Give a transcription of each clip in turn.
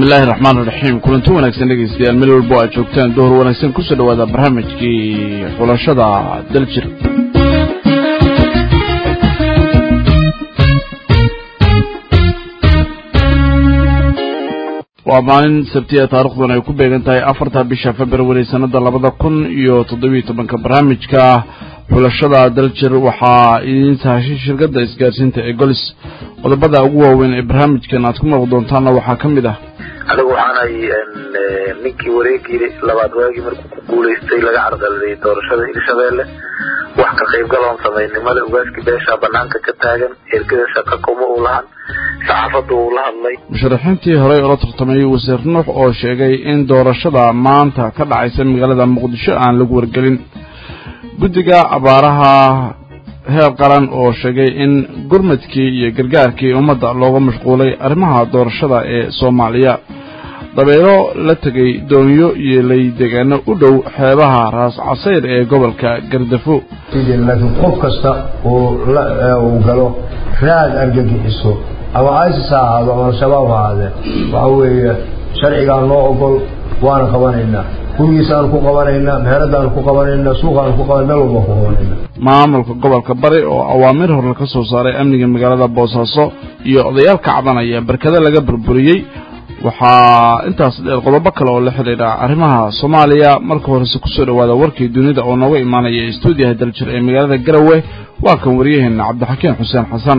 bismillahi raxmaan iraxiim kulanti wanaagsan dhegaystayaal meel walbo aad joogtaan duhur wanaagsan kusoo dhawaada barnaamijkii xulashada daljir waa maalin sabtiya taarikhdan ay ku beegan tahay afarta bisha february sanada labada kun iyo toddobiyo tobanka barnaamijka xulashada daljir waxaa idiin sahashay shirkadda isgaarsiinta ee golis qodobada ugu waaweyn ee barnaamijkan aad ku maqli doontaanna waxaa ka mid ah anigu waxaanay ninkii wareegii labaad waagii markuu ku guulaystay laga carqaladay doorashada hirshabeelle wax ka qaybgaloon samaynimada ugaaskii beesha banaanka ka taagan ergada shaqa kuma uu lahan saxaafaddu uu la hadlay musharaxiintii horey ula tartamayay wasiir nuux oo sheegay in doorashada maanta ka dhacaysa magaalada muqdisho aan lagu wargelin guddiga abaaraha heer qaran oo sheegay in gurmadkii iyo gargaarkii ummadda looga mashquulay arrimaha doorashada ee soomaaliya dabeelo la tegay doonyo iyo laydegaano u dhow xeebaha raas casayr ee gobolka gardafo laakiin qof kasta uu galo raad argagixiso ama isis ha ahaado ama al-shabaab ha ahaadee waxa weeye sharcigaa noo ogol waana qabanaynaa gurigiisaanu ku qabanaynaa meheradaanu ku qabanaynaa suuqaanu ku qaban meel walba ku qabanaynaa maamulka gobolka bari oo awaamiir horle ka soo saaray amniga magaalada boosaaso iyo odayaal ka cabanaya barkado laga burburiyey waxaa intaas dheer qodobo kale oo la xidhiidha arrimaha soomaaliya marka horese kusoo dhawaada warkii dunida oo nooga imaanaya stuudiyaha daljir ee magaalada garowe waa kan waryaheena cabdixakiin xuseen xasan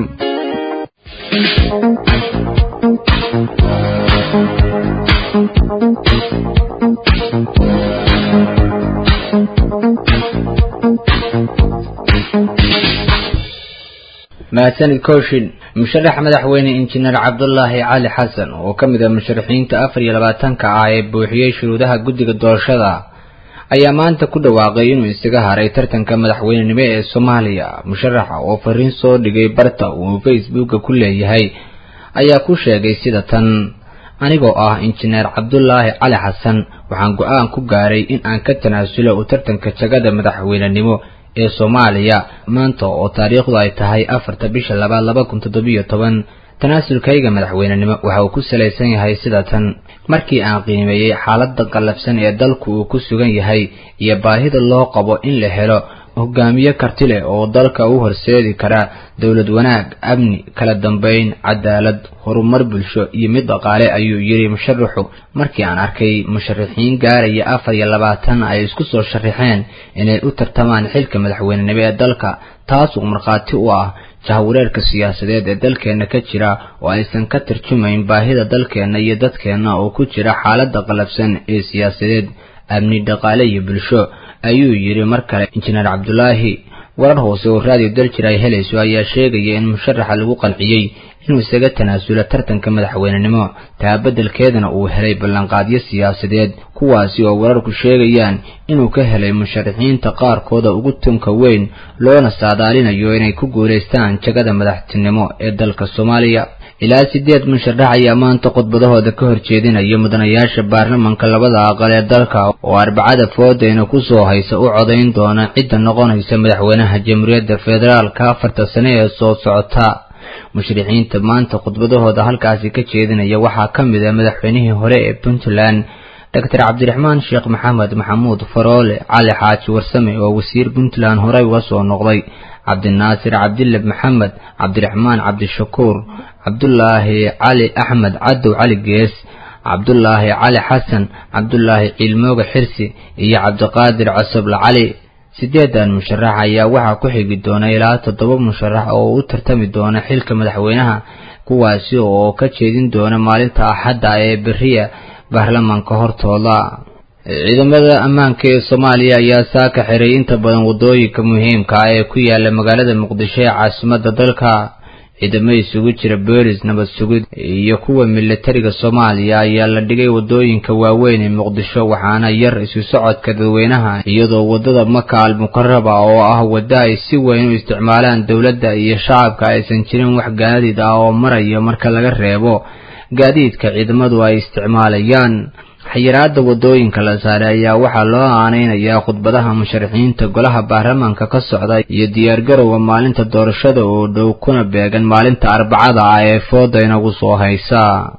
mahadsanid kooshin musharax madaxweyne injineer cabdulaahi cali xasan oo ka mid ah musharaxiinta afar iyo labaatanka ah ee buuxiyey shuruudaha guddiga doorashada ayaa maanta ku dhawaaqay inuu isaga haray tartanka madaxweynenimo ee soomaaliya musharaxa oo fariin soo dhigay barta uu facebooka ku leeyahay ayaa ku sheegay sida tan anigoo ah injineer cabdulaahi cali xasan waxaan go-aan ku gaaray in aan ka tanaasulo u tartanka jagada madaxweynenimo ee soomaaliya maanta oo taariikhdu ay tahay afarta bisha labaad laba kun toddobiyo toban tanaasulkayga madaxweynenimo waxa uu ku salaysan yahay sida tan markii aan qiimeeyey xaaladda qallafsan ee dalku uu ku sugan yahay iyo baahida loo qabo in la helo hogaamiye karti leh oo dalka u horseedi kara dowlad wanaag amni kala dambayn cadaalad horumar bulsho iyo mid dhaqaale ayuu yidhi musharaxu markii aan arkay musharaxiin gaaraya afar iyo labaatan ay isku soo sharaxeen inay u tartamaan xilka madaxweynenimo ee dalka taasoo markhaati u ah jahwareerka siyaasadeed ee dalkeenna ka jira oo aysan ka tarjumayn baahida dalkeenna iyo dadkeenna oo ku jira xaaladda qalabsan ee siyaasadeed amni dhaqaale iyo bulsho ayuu yidhi mar kale injineer cabdulaahi warar hoose oo raadiyo daljir ay helayso ayaa sheegaya in musharaxa lagu qanciyey inuu isaga tanaasulo tartanka madaxweynenimo taabeddelkeedana uu helay ballanqaadyo siyaasadeed kuwaasi oo wararku sheegayaan inuu ka helay musharaxiinta qaarkooda ugu tunka weyn loona saadaalinayo inay ku guulaystaan jagada madaxtinimo ee dalka soomaaliya ilaa sideed musharax ayaa maanta khudbadahooda ka horjeedinaya mudanayaasha baarlamanka labada aqal ee dalka oo arbacada foodeyna kusoo haysa u codayn doona cidda noqonaysa madaxweynaha jamhuuriyadda federaalka afarta sane ee soo socota mushrixiinta maanta khudbadahooda halkaasi ka jeedinaya waxaa ka mid ah madaxweynihii hore ee puntland doctor cabdiraxmaan sheekh maxamed maxamuud faroole cali xaaji warsame oo wasiir puntland horey uga soo noqday cabdinaasir cabdille maxamed cabdiraxmaan cabdishakuur cabdulaahi cali axmed cadow cali gees cabdulaahi cali xasan cabdulaahi ciilmooga xirsi iyo cabdiqaadir cosoble cali sideedan musharax ayaa waxaa ku xigi doona ilaa toddoba musharax oo u tartami doona xilka madaxweynaha kuwaasi oo ka jeedin doona maalinta axadda ee beriya baarlamanka hortooda ciidamada ammaanka ee soomaaliya ayaa saaka xiray inta badan waddooyinka muhiimka ah ee ku yaala magaalada muqdisho ee caasimadda dalka ciidamo isugu jira boolis nabad sugid iyo kuwa milatariga soomaaliya ayaa la dhigay waddooyinka waaweyn ee muqdisho waxaana yar isu socodka dadweynaha iyadoo waddada maka al mukaraba oo ah wadda ay si weyn u isticmaalaan dowladda iyo shacabka aysan jirin wax gaadiid ah oo maraya marka laga reebo gaadiidka ciidamadu ay isticmaalayaan xayiraada wadooyinka la saaray ayaa waxaa loo aaneynayaa khudbadaha musharaxiinta golaha baarlamaanka ka socda iyo diyaargarowga maalinta doorashada oo dhow kuna beegan maalinta arbacada ah ee fooda inagu soo haysa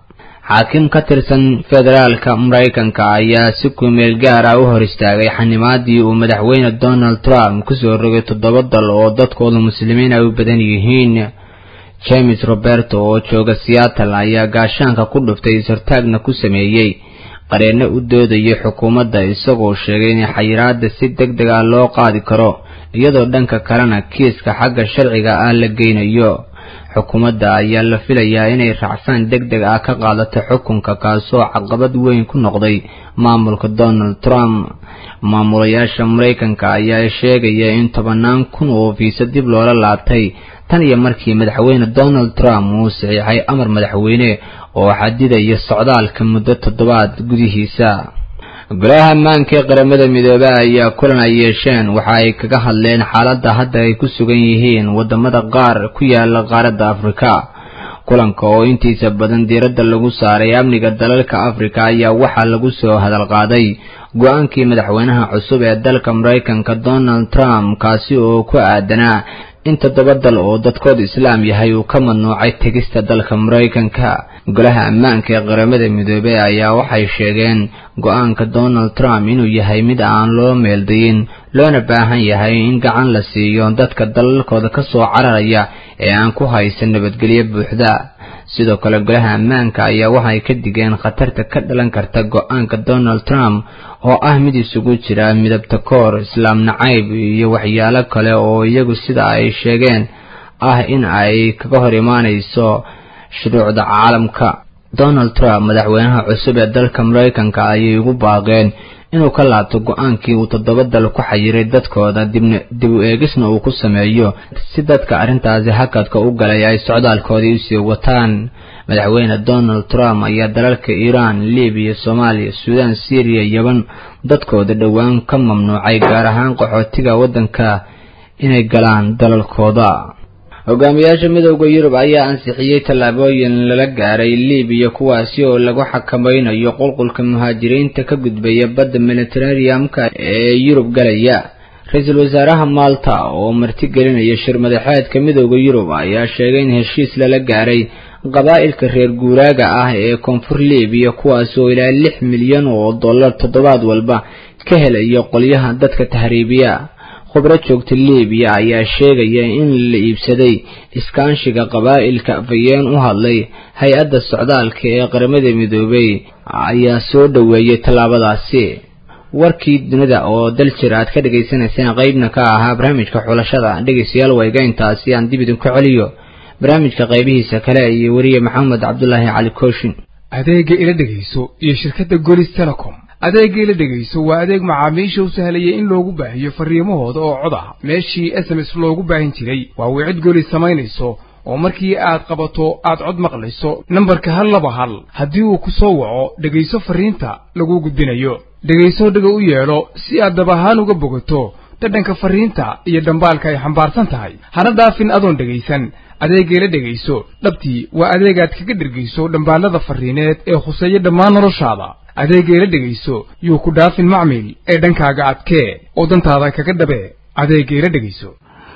xaakim ka tirsan federaalka maraykanka ayaa si kumeel gaar ah u hor istaagay xanimaadii uu madaxweyne donald trump kusoo rogay toddoba dal oo dadkooda muslimiin ay u badan yihiin james roberto oo jooga seattle ayaa gaashaanka ku dhuftay ishartaagna ku sameeyey qareenno u doodayay xukuumadda isagoo sheegay in xayiraada si deg deg ah loo qaadi karo iyadoo dhanka kalena kiiska xagga sharciga ah la geynayo xukuumadda ayaa la filayaa inay racfaan deg deg ah ka qaadato xukunka kaasoo caqabad weyn ku noqday maamulka donald trump maamulayaasha maraykanka ayaa sheegaya in tobanaan kun oo fiisa dib loola laabtay tan iyo markii madaxweyne donald trump uu saxiixay amar madaxweyne oo xadidaya socdaalka muddo toddobaad gudihiisa golaha ammaanka ee qaramada midoobe ayaa kulan ay yeesheen waxa ay kaga hadleen xaaladda hadda ay ku sugan yihiin wadamada qaar ku yaala qaaradda afrika kulanka oo intiisa badan diiradda lagu saaray amniga dalalka afrika ayaa waxaa lagu soo hadal qaaday go-aankii madaxweynaha cusub ee dalka maraykanka donald trump kaasi oo ku aadanaa in toddoba dal oo dadkooda islaam yahay uu ka mamnuucay tegista dalka maraykanka golaha ammaanka ee qaramada midoobey ayaa waxay sheegeen go-aanka donald trump inuu yahay mid aan loo meeldayin loona baahan yahay in gacan la siiyo dadka dalalkooda ka soo cararaya ee aan ku haysan nabadgelyo buuxda sidoo kale golaha ammaanka ayaa waxay ka digeen khatarta ka dhalan karta go-aanka donald trump oo ah mid isugu jira midabta koor islaam nacayb iyo waxyaalo kale oo iyagu sida ay sheegeen ah in ay kaga hor imaanayso shuruucda caalamka donald trump madaxweynaha cusub ee dalka maraykanka ayay ugu baaqeen inuu ka laabto go-aankii uu toddoba dal ku xayiray dadkooda dibna dib u eegisna uu ku sameeyo si dadka arrintaasi hakadka u galay ay socdaalkoodii usii wataan madaxweyne donald trump ayaa dalalka iiraan libiya soomaaliya suudaan syriya yaban dadkooda dhowaan ka mamnuucay gaar ahaan qaxootiga waddanka inay galaan dalalkooda hogaamiyaasha midowda yurub ayaa ansixiyey tallaabooyin lala gaaray libiya kuwaasi oo lagu xakamaynayo qulqulka muhaajiriinta ka gudbaya badda mediteraneamka ee yurub galaya ra-iisul wasaaraha malta oo martigelinaya shir madaxeedka midowda yurub ayaa sheegay in heshiis lala gaaray qabaa'ilka reer guuraaga ah ee koonfur libiya kuwaas oo ilaa lix milyan oo dollar toddobaad walba ka helaya qolyaha dadka tahriibiya khubro joogta libiya ayaa sheegaya in la iibsaday iskaanshiga qabaa'ilka afayeen u hadlay hay-adda socdaalka ee qaramada midoobey ayaa soo dhoweeyay tallaabadaasi warkii dunida oo dal jir aad ka dhagaysanayseen qeybna ka ahaa barnaamijka xulashada dhegaystayaal wayga intaasi aan dib idinku celiyo barnaamijka qaybihiisa kale iyo weriye maxamed cabdulaahi cali kooshin adeega ila dhegayso iyo shirkadda golis telecom adeega ila dhegayso waa adeeg macaamiisha u sahlaya in loogu baahiyo farriimahooda oo cod ah meeshii s m s loogu baahin jiray waa wicid golis samaynayso oo markii aad qabato aad cod maqlayso nambarka hal laba hal haddii uu ku soo waco dhegayso farriinta laguu gudbinayo dhegayso dhaga u yeedho si aad dab ahaan uga bogato dhadhanka farriinta iyo dhambaalka ay xambaarsan tahay hana dhaafin adoon dhegaysan adeegayla dhegayso dhabtii waa adeegaad kaga dhergayso dhambaallada farriineed ee khuseeya dhammaan noloshaada adeegayla dhegayso yuu ku dhaafin macmil ee dhankaaga adkee oo dantaada kaga dhabee adeegayla dhegayso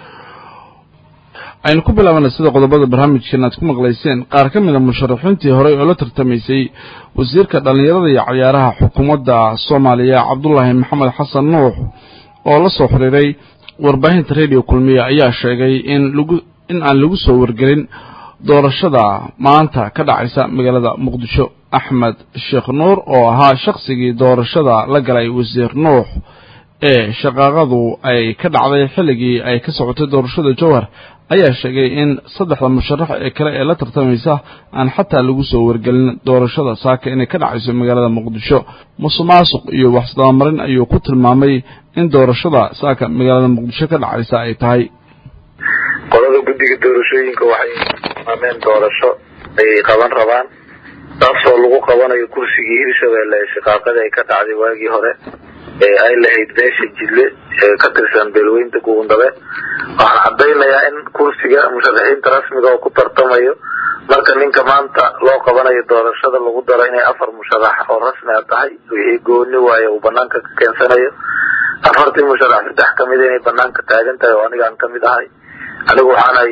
aynu ku bilaabana sida qodobada barnaamijkeena aad ku maqlayseen qaar ka mid a musharaxiintii horey oo la tartamaysay wasiirka dhallinyarada iyo cayaaraha xukuumadda soomaaliya cabdulaahi maxamed xasan nuux oo la soo xiriiray warbaahinta radio kulmiye ayaa sheegay in lagu in aan lagu soo wargelin doorashada maanta ka dhacaysa magaalada muqdisho axmed sheekh nuur oo ahaa shaqsigii doorashada la galay wasiir nuux ee shaqaaqadu ay ka dhacday xilligii ay ka socotay doorashada jowhar ayaa sheegay in saddexda musharax ee kale ee la tartamaysa aan xataa lagu soo wargelin doorashada saaka inay ka dhacayso magaalada muqdisho musuqmaasuq iyo waxsdabamarin ayuu ku tilmaamay in doorashada saaka magaalada muqdisho ka dhacaysa ay tahay qolada guddiga doorashooyinka waxay tilmaameen doorasho ay qaban rabaan taasoo lagu qabanayo kursigii hirshabelle ee shaqaaqadii ay ka dhacday waagii hore ee ay lahayd beesha jidle ee ka tirsan beelweynta gugundabe waxaan cadaynayaa in kursiga musharaxiinta rasmiga oo ku tartamayo marka ninka maanta loo qabanayo doorashada lagu daro inay afar musharax oo rasmi a tahay wixii gooni waayo uu banaanka ka keensanayo afartii musharax saddex kamida inay banaanka taagan tahay oo anigaan kamid ahay anigu waxaanay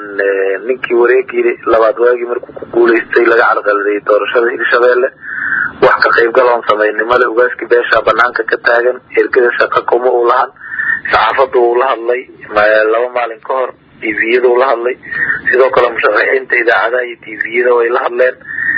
ninkii wareegii labaad waagii markuu ku guulaystay laga carqaladeeyey doorashada hirshabeelle wax ka qaybgal oon samaynimale ugaaskii beesha banaanka ka taagan ergada shaqa kuma uu lahan saxaafadda uu la hadlay laba maalin ka hor tviyada uu la hadlay sidoo kale musharaxiinta idaacadaha iyo tviyada way la hadleen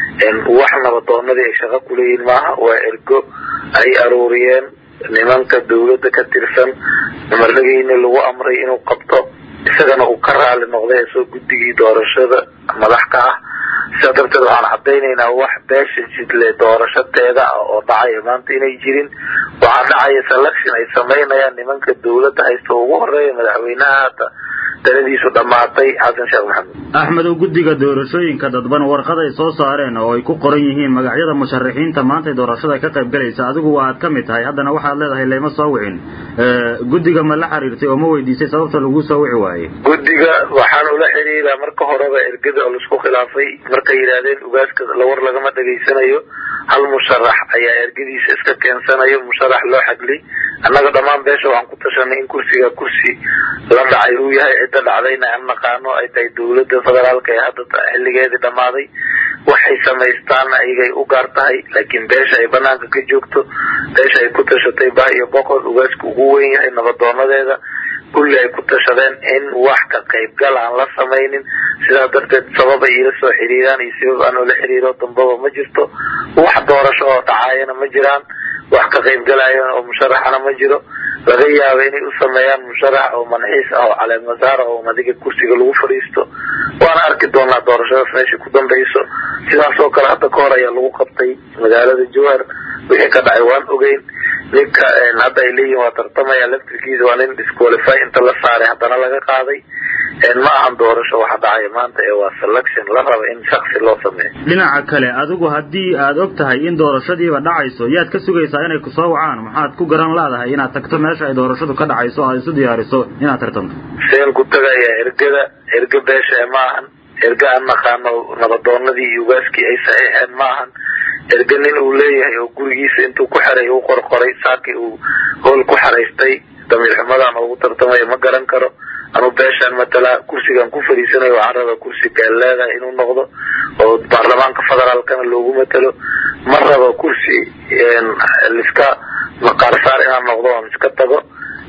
wax nabadoonadii ay shaqo kuleeyihin maaha waa ergo ay aruuriyeen nimanka dawladda ka tirsan marnagiina lagu amray inuu qabto isagana uu ka raali noqday soo guddigii doorashada madax ka ah sidaa darteed waxaan cadaynaynaa wax beesha jidle doorashadeeda ah oo dhacaya maanta inay jirin waxaa dhacaya selection ay samaynayaan nimanka dawladda haysta ugu horeeya madaxweynaha hadda taladiisu dhammaatay xasan sheekh maxamed axmedow guddiga doorashooyinka dadban warqad ay soo saareen oo ay ku qoran yihiin magacyada musharaxiinta maantay doorashada ka qayb galaysa adigu waaad ka mid tahay haddana waxaad leedahay layma soo wicin guddiga ma la xiriirtay oo ma weydiisay sababta lagu soo wici waayey guddiga waxaan ula xiriiraa marka horeba ergada oo laisku khilaafay markay yidhaahdeen ugaaska lawar lagama dhegaysanayo hal musharax ayaa ergadiisa iska keensanayo musharax loo xagliy annaga dhammaan beesha waxaan ku tashanay in kursiga kursi la dhacay uu yahay cidda dhacdayna aan naqaano ay tahay dawladda federaalka ee hadda xilligeedii dhammaaday waxay samaystaanna iyagay u gaar tahay laakiin beesha ay banaanka ka joogto beesha ay ku tashatay bah iyo boqol ugaaska ugu weyn yahay nabadoonadeeda kulli ay ku tashadeen in wax ka qaybgal aan la samaynin sidaa darteed sabab ay iila soo xiriiraan iyo sabab aan ula xiriiro dambaba ma jirto wax doorasho oo dhacaayana ma jiraan wax ka qaybgalayan oo musharaxana ma jiro laga yaaba inay u sameeyaan musharax oo manxiis ah oo caleemasaar oo madiga kursiga lagu fadhiisto waana arki doonaa doorashadaas meesha ku dambayso sidaas oo kale hadda ka hor ayaa lagu qabtay magaalada jowhar wixii ka dhacay waan ogeyn ninka hadda ay leeyihin waa tartamaya laftirkiisa waa nin disqualify inta la saaray haddana laga qaaday ma ahan doorasho waxa dhacaya maanta ee waa selection la raba in shaksi loo sameeyo dhinaca kale adigu haddii aad og tahay in doorashadiiba dhacayso yaad ka sugaysaa inay kusoo wacaan maxaad ku garan laadahay inaad tagto meesha ay doorashadu ka dhacayso o aad isu diyaariso inaad tartanto seen ku tagayaa ergada erga beesha ma ahan erga aan naqaano nabadoonadii iyo ugaaskii ay saxiixeen ma ahan erga nin uu leeyahay oo gurigiisa intuu ku xeray u qorqoray saakii uu hool ku xeraystay damiir xumadaan ugu tartamaya ma garan karo anuu beeshaan matalaa kursigaan ku fadhiisanayo waxaan rabaa kursi gaaleedaha inuu noqdo oo baarlamaanka federaalkana loogu matalo ma rabo kursi liska maqaarsaar inaan noqdo oon iska tago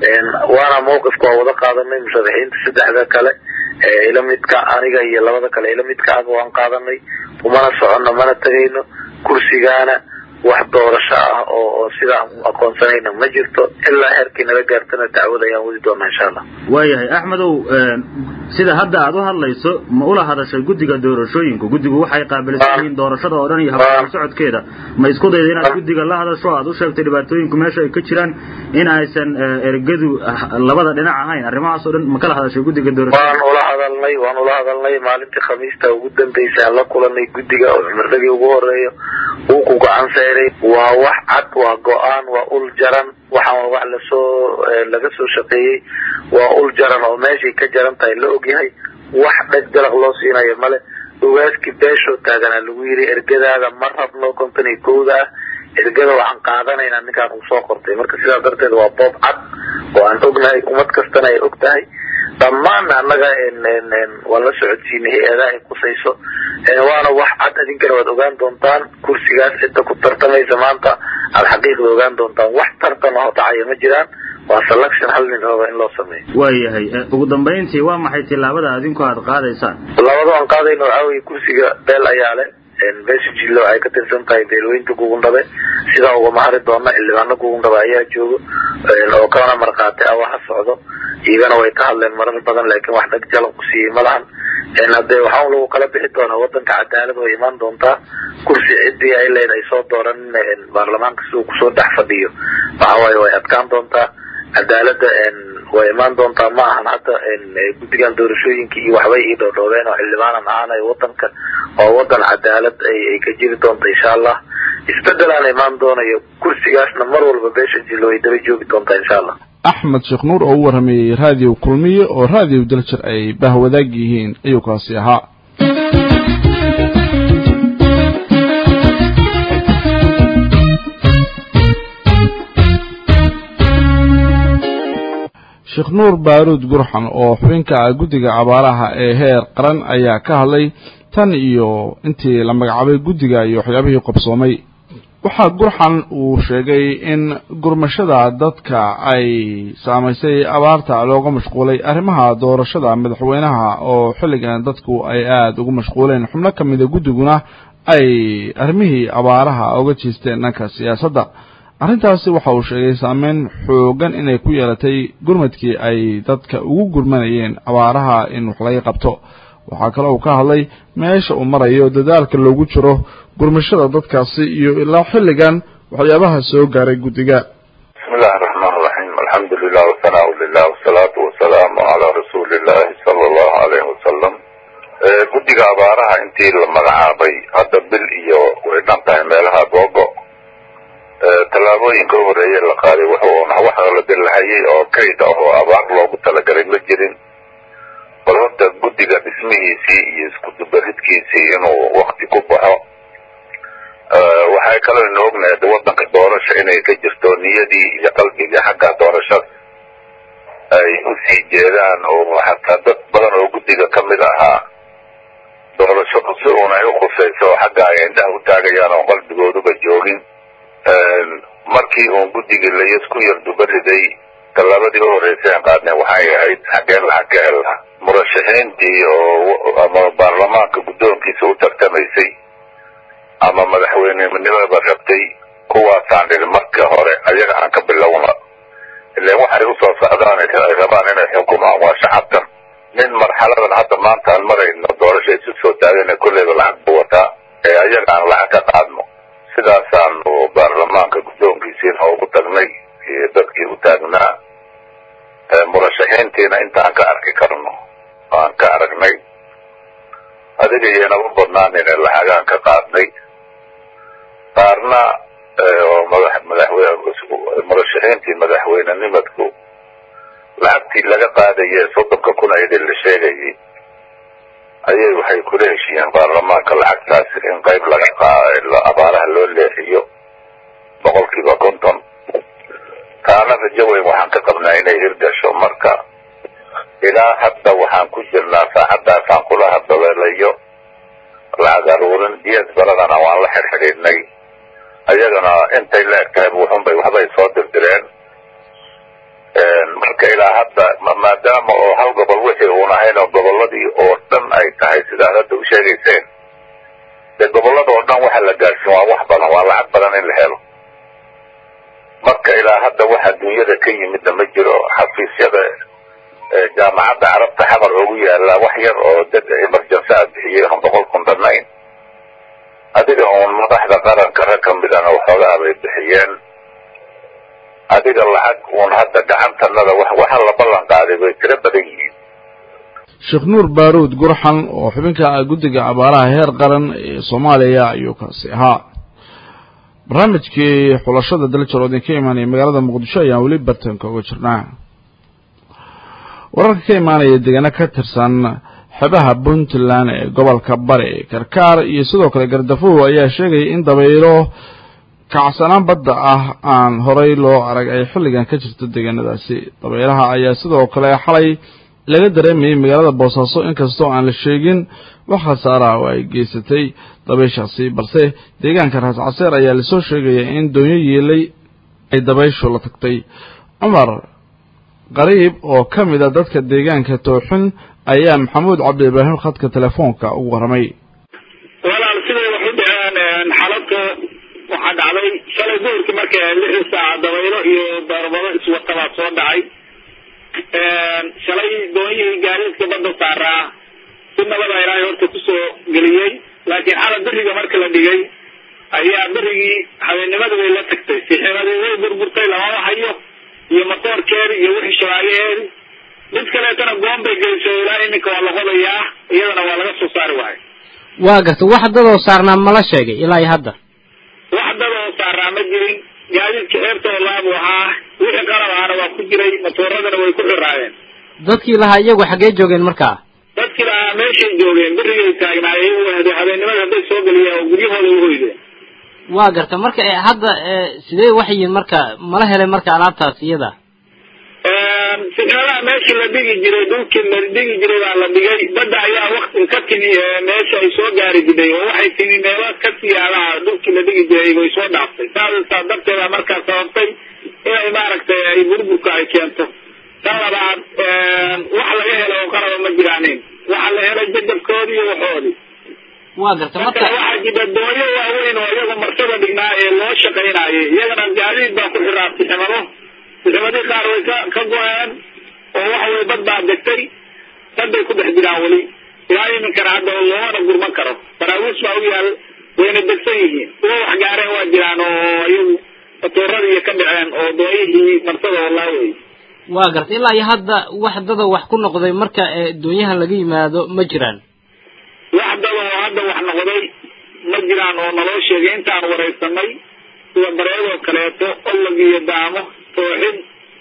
waana mawqifka waa wada qaadanay musharaxiinta saddexda kale ila midka aniga iyo labada kale ila midka aga waan qaadanay umana soconno mana tegayno kursigaana wax doorasho ah oo oo sidaan aqoonsanayna ma jirto ilaa heerkii nala gaartana dacwad ayaan wadi doonaa insha allah waayahay axmedow sida hadda aad u hadlayso ma ula hadashay guddiga doorashooyinku guddigu waxay qaabilsan yihiin doorashada oo dhan iyo habka socodkeeda ma isku dayda inaad guddiga la hadasho aad u sheegtay dhibaatooyinku meesha ay ka jiraan in aysan ergadu labada dhinac ahayn arrimahaas oo dhan ma kala hadashay guddiga doorashooyinka waan ula hadalnay waan ula hadalnay maalintii khamiista ugu dambeysay aan la kulanay guddiga oo cumardhagii ugu horeeyo wuu ku gacan sayray waa wax cad waa go-aan waa ul jaran waxaan wax lasoo laga soo shaqeeyey waa ul jaran oo meeshay ka jaran tahay la ogyahay wax dheg dalaq loo siinayo male ogaaskii beeshoo taaganaa lagu yidhi ergadaada ma rabno konton iyo kowda ah ergada waxaan qaadanaynaa ninkaan uu soo qortay marka sidaa darteed waa boob cad oo aan ognahay ummad kastana ay og tahay dhammaan annaga waan la socodsiinay hay-adaha ay kusayso waana wax cad idinkana waad ogaan doontaan kursigaas cidda ku tartamaysa maanta aada xaqiiqda ogaan doontaan wax tartan oo dhacaya ma jiraan waa selection hal nin raba in loo sameeyo waayahay ugu dambayntii waa maxay tillaabada adinku aad qaadaysaan labada aan qaadayno waxaa weye kursiga beel ayaa leh beesha jillo waxay ka tirsan tahay beelweynta gugundhabe sidaa ugama hari doona xildhibaano gugundhabe ayaa joogo oo kalena markhaati ah waxa socdo iyagana way ka hadleen marar badan laakiin wax dhag jalan ku siiyey ma lahan haddee waxaa lagu kala bixi doonaa wadanka cadaalad way imaan doontaa kursi ciddii ay leed ay soo dooran baarlamaanka siduu kusoo dhex fadhiyo waxa waaye way adkaan doontaa cadaalada way imaan doontaa ma ahan hadda guddigan doorashooyinkii iyo waxbay ii dhoodhoobeen oo xildhibaanan ahaanayo wadanka oo wadan cadaalad ay ka jiri doonta insha allah isbedelaan imaan doonayo kursigaasna mar walba beesha jillo way daba joogi doontaa insha allah axmed sheekh nuur oo u warramayey raadiyo kulmiye oo raadiyo daljir ay bahwadaag yihiin ayuu kaasi ahaa sheekh nuur baaruud gurxan oo xubinka ah guddiga abaaraha ee heer qaran ayaa ka hadlay tan iyo intii la magacaabay guddiga iyo waxyaabihii qabsoomay waxaa gurxan uu sheegay in gurmashada dadka ay saamaysay abaarta looga mashquulay arrimaha doorashada madaxweynaha oo xilligan dadku ay aada ugu mashquuleen xubno ka mida guddiguna ay arrimihii abaaraha uga jeesteen dhanka siyaasadda arrintaasi waxa uu sheegay saameyn xoogan inay ku yeelatay gurmadkii ay dadka ugu gurmanayeen abaaraha in wax laga qabto waxaa kale uu ka hadlay meesha uu marayo dadaalka loogu jiro gurmashada dadkaasi iyo ilaa xilligan waxyaabaha soo gaaray guddiga bismillahi raxmaan raxiim alxamdu lilah wasanaa lilah wasalaatu wasalaamu calaa rasuulillahi sala allahu alayhi wasalam guddiga abaaraha intii la magacaabay hadda bil iyo way dhan tahay meelaha googo tallaabooyinka u horeeye la qaaday wuxuuna wax la dilahayay oo kayd ah oo abaar loogu talagalay ma jirin bal horta guddiga dhismihiisii iyo iskudubaridkiisii inuu wakti ku baxo waxay kaloo ina ognahay waddanka doorasha inay ka jirto niyadii iyo qalbiga xagga doorashada ay usii jeedaan oo xataa dad badan oo guddiga ka mid ahaa doorashadu si uun ay ukhusayso oo xagga ay indhaha u taagayaan oo qalbigooduba joogin markii uun guddigii layasku yar dubariday tallaabadii u horreysay aan qaadnay waxay ahayd xaggeen lacag ka hel laha murashaxiintii oo ama baarlamaanka guddoonkiisa u tartamaysay ama madaxweyneninimada rabtay kuwaasaan dhiri markii hore ayaga aan ka bilowna ilan waxay usoo socdaan ay rabaan inay xukumaan waa shacabkan nin marxaladan hadda maanta aan marayno doorasha isu soo taagana kolleyba lacag bu wataa ee ayaga aan lacag ka qaadno sidaasaanu baarlamaanka guddoonkiisiina ugu tagnay iyo dadkii u taagnaa murashaxiintiina intaan ka arki karno aan ka aragnay adiga iyoynaba badnaanina lacagaan ka qaadnay qaarna oo madax madaxweyne murashaxiintii madaxweynenimadku lacagtii laga qaadaye soddonka kun ayadii la sheegayay ayay waxay kula heshiiyeen baarlamaanka lacagtaas in qayb laga qaa abaaraha loo leexiyo boqolkiiba konton taana rajo weyn waxaan ka qabnaa inay hirgasho marka ilaa hadda waxaan ku jirnaa saacaddaasaan kula haddabeelayo lacag aruurin ds baladana waan la xirxidhiidnay ayagana intay la eg tahay wuxunbay waxbay soo dirdireen marka ilaa hadda maadaama oo hal gobol wixii uun ahayn oo gobolladii oo dhan ay tahay sidaad hadda u sheegayseen dee gobollada oo dhan waxa la gaarsin waa wax badan waa lacag badan in la helo marka ilaa hadda waxa dunyada ka yimidna ma jiro xafiisyada jaamacadda carabta xamar ugu yaala wax yar oo dad emergency a bixiyey aan boqol kun dhannayn adiga uun madaxda qaranka rag ka midana waxoogaa bay bixiyeen adiga lacag uun hadda gacantanada waxa la ballan qaaday bay tiro badan yihiin sheekh nuur baaruud gurxan oo xubinka guddiga abaaraha heer qaran ee soomaaliya ayuu kaasi ahaa barnaamijkii xulashada daljaro idinka imaanaya magaalada muqdisho ayaan weli bartanka uga jirnaa wararka ka imaanaya deegaano ka tirsan xebaha puntland ee gobolka bari karkaar iyo sidoo kale gardafow ayaa sheegaya in dabaylo kacsanaan badda ah aan horay loo arag ay xilligan ka jirto deegaanadaasi dabaylaha ayaa sidoo kale xalay laga dareemayay magaalada boosaaso inkastoo aan la sheegin wax khasaara oo ay geysatay dabayshaasi balse deegaanka raas caseer ayaa lasoo sheegaya in doonyo yeelay ay dabayshu la tagtay cumar qariib oo ka mid a dadka deegaanka tooxin ayaa maxamuud cabdi ibraahim khadka telefoonka ugu warramay walaal siday wax u dhaceen xalabka waxaa dhacday shalay duhurkii markay lixdii saaca dabaylo iyo darbado iswatabaa soo dhacay shalay doonyihii gaariidka badda saaraa si nabada ilaahay horta kusoo geliyey laakiin xala beriga marka la dhigay ayaa berigii habeennimada bay la tagtay siximadii way burburtay lamama hayo iyo matoorkeedi iyo wixii shabaagaheedi mid kaleetana goon bay geysay ilaa iminka waa la qodayaa iyadana waa laga soo saari waayo waa garta wax dadoo saarnaa mala sheegay ilaa iyo hadda wax dadoo saarnaa ma jirin gaadiidka ceebtoo laabu ahaa wixii qalab ahana waa ku jiray matooradana way ku xiraayeen dadkii lahaa iyagu xaggee joogeen markaa dadkii lahaa meeshay joogeen berigay taagnaayeen habeennimada hadday soo geliyaan oo guryahooda u hoydeen waa garta marka hadda sidee wax yihiin marka mala helay marka alaabtaas iyada sixnadaha meeshii la dhigi jiray dhulkii la dhigi jiray baa la dhigay badda ayaa wakti ka timi meesha ay soo gaari jiray oo waxay timi meelo ka siyaalaha dhulkii la dhigi jiray way soo dhaaftay saasa darteeda markaa sababtay inay maaragtay ay burburka ay keento tan labaad wax laga helo oo qaraba ma jiraanin waxa la helay jadabkoodii iyo waxoodii waa garta marka marka waxaa jira doonyo waaweyn oo iyaga marsada dhignaa ee loo shaqaynayay iyagana gaadiid baa ku xiraa siximado siximadii qaar way ka ka go-een oo waxa weye bad baa degtay baday ku dhex jiraan weli ilaa iminkana hadda loomana gurman karo baraawiis baa u yaal wayna degsan yihiin kuwa wax gaareen waa jiraan oo iyagu matooradiiyo ka dhaceen oo doonyihii marsada walaa wey waa garta ilaa iyo hadda wax dada wax ku noqday marka ee doonyahan laga yimaado ma jiraan wax dada oo hadda wax noqday ma jiraan oo naloo sheegay intaan waraysanay sida bareedoo kaleeto olog iyo daamo tooxid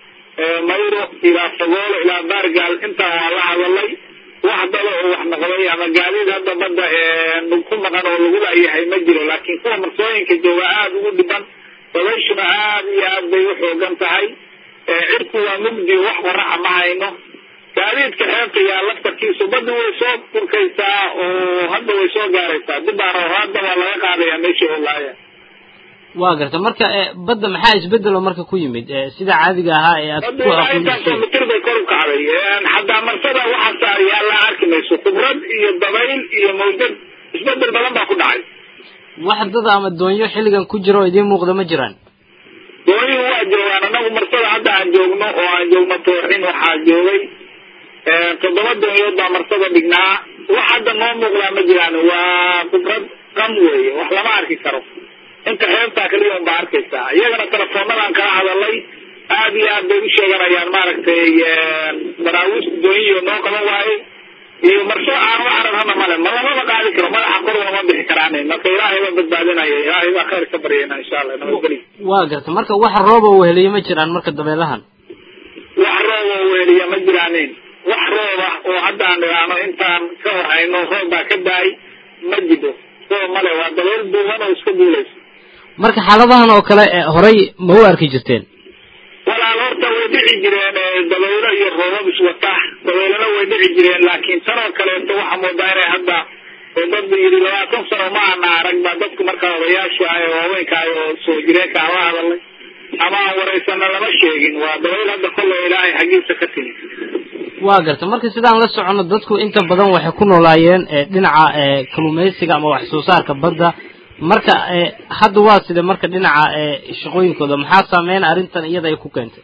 mayro ilaa fagoolo ilaa baargaal intaan waa la hadalay wax dada oo wax noqday ama gaadiid hadda badda ku maqan oo lagu laayahay ma jiro laakiin kuwa marsooyinka jooga aada ugu dhiban dabayshuna aada iyo aad bay u xoogan tahay cirku waa mugdi wax qoraxa ma hayno gaadiidka xeebta yaa laftarkiisu badda way soo furkaysaa oo hadda way soo gaaraysaa dibaan oo hadda waa laga qaadayaa meeshii oo laaya waa garta marka ee badda maxaa isbedelo marka ku yimid ee sida caadiga ahaa ee aad badda ku ilaa intaasoo aqoonsatay mitir bay kor u kacday xataa marsada waxaa saar yaallaa arki mayso khibrad iyo dabayl iyo mawjad isbedel badan baa ku dhacay wax dada ama doonyo xilligan ku jira oo idiin muuqda ma jiraan dooniyuhu waa joogaan anagu marsada hadda aan joogno oo aan joogno tooxin waxaa joogay toddoba doonyood baa marsada dhignaa wax hadda noo muuqdaa ma jiraan waa khibrad qam weeye wax lama arki karo inta xeebtaa kaliya unbaa arkaysaa iyagana telefoonadaan kala hadalay aad iyo aad bay u sheeganayaan maaragtay baraawiista dooniyo noo qaban waaye iyo marso aan u cararhana male ma lamaba qaadi karo madaxa kor lama bixi karaan marka ilaahay baa badbaadinaya ilaahay baa khayr ka baryayna insha allah nabadgelyo waa garta marka wax rooba uu heliyo ma jiraan marka dabeelahan wax roob oo weeliya ma jiraanin wax roob ah oo hadda aan idhaahno intaan ka warhayno roob baa ka daay ma jiro roob male waa dabeel duuban oo iska duulaysa marka xaaladahan oo kale ee horay ma u arki jirteen walaal horta way dhici jireen ee dabaylo iyo roobab iswata dabeylana way dhici jireen laakiin tan oo kaleeto waxaa moodaa inay hadda oo dad yidhi labaatan sano ma ana arag baa dadku markaa odayaasha ah ee waaweynka ah oo soo jireenka aan la hadalay ama aan waraysana lama sheegin waa dabayl hadda kolley ilaahay xaggiisa ka timi waa garta marka sidaan la socono dadku inta badan waxay ku noolaayeen ee dhinaca ee kalluumaysiga ama wax soo saarka badda marka ee hadda waa sida marka dhinaca ee shaqooyinkooda maxaa saameyn arrintan iyada ay ku keentay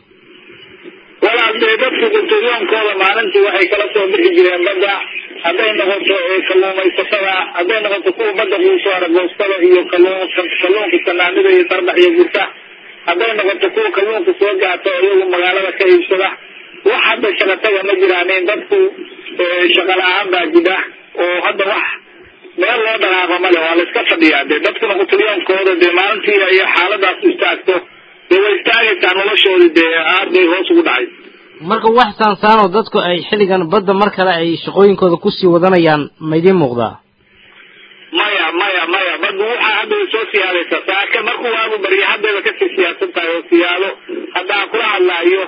walaal dee dadku guntooyoonkooda maalintii waxay kala soo bixi jireen badda hadday noqoto kalluumaysatada hadday noqoto kuwa badda quuso aragoostada iyo kalluun kalluunka sanaanida iyo sardax iyo gurta hadday noqoto kuwa kalluunka soo gaata oo iyagu magaalada ka iibsada wax hadda shaqataga ma jiraanin dadku shaqa la-aan baa jira oo hadda wax meel loo dhaqaaqo male waa la iska fadhiyaa dee dadkuna qutulyoonkooda dee maalintii ay xaaladaas istaagto dee way istaagaysaa noloshoodii dee aad bay hoos ugu dhacay marka wax saansaan oo dadku ay xilligan badda mar kale ay shaqooyinkooda kusii wadanayaan ma idiin muuqdaa maya maya maya baddu waxaa hadda way soo siyaadaysaa saaka markuu waagu barya haddayba kasii siyaadsan tahay oo siyaado hadda aan kula hadlaayo